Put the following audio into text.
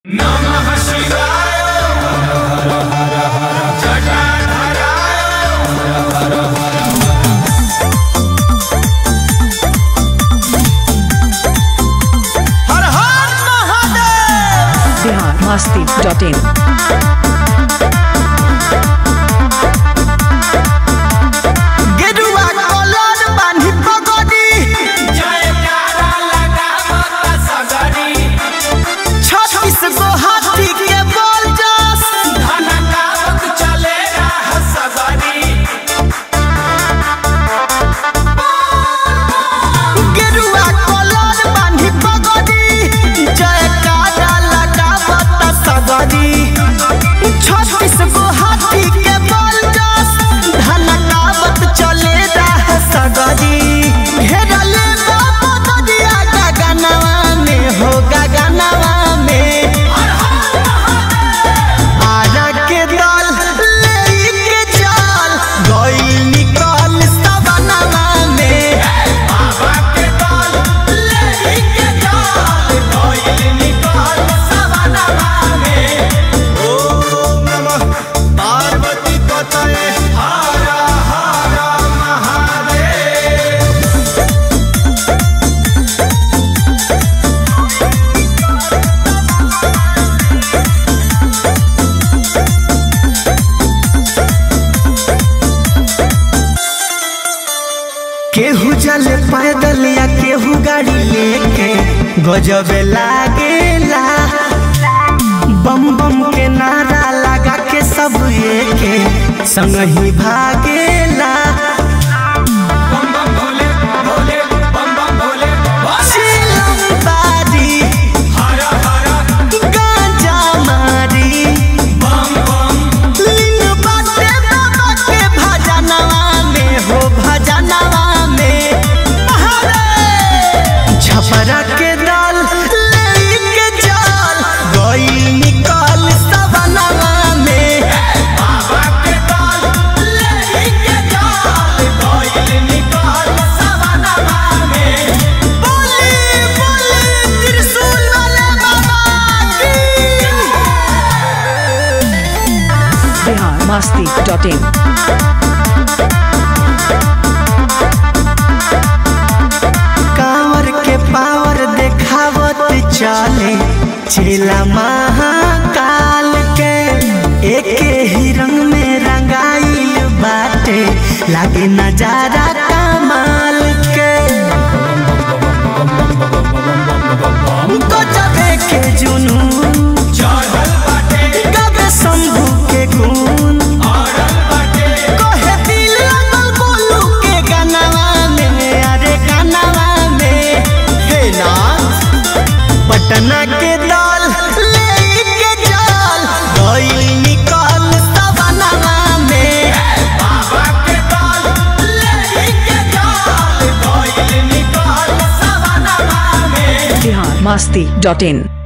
हर हर Mahadev Bihar Masti dot in गेरुआ colour बान्हि पगड़ी छत्तीस गो हाथी के बोल जस गेरुआ कलर बान्हि पगड़ी जयकारा लगावत सगरी छत्तीस गो हाथी के बोल जस धनकावत चले राह सगरी घेरले बाबा ददिया गगनवा में हो गगनवा में आरा के दल लेके चल गइल निकल सवनवा में बाबा के दल लेके चल गइल निकल सवनवा में ओम नमः पार्वती पतये हर हर महादेव केहू जल पैदल या केहू गाड़ी लेके गजब लागेला बम बम के नारा लगा के सब एके संग ही भागेला चिलम बारी, गांजा मारी, लीन बाटे बाबा के भजनवा में हो भजनवा में छपरा के दल लेके चल गई निकल सवनवा में बाबा के दल लेके चल गई निकल सवनवा में बोली बोली त्रिशूल वाले बाबा की बिहार मस्ती डॉट इन कांवर के पावर देखावत चले चेला महाकाल के एके ही रंग में रंगाइल बाटे लागे नजारा कमाल के गजबे के जुनून गबे शंभू के गुण कहे दिल लगल बोलू के गानवा में अरे गानवा में हे नाथ पटना के दल लेके चल गइल निकल सवनवा में बाबा के दल लेके चल गइल निकल सवनवा में बिहार मस्ती डॉट इन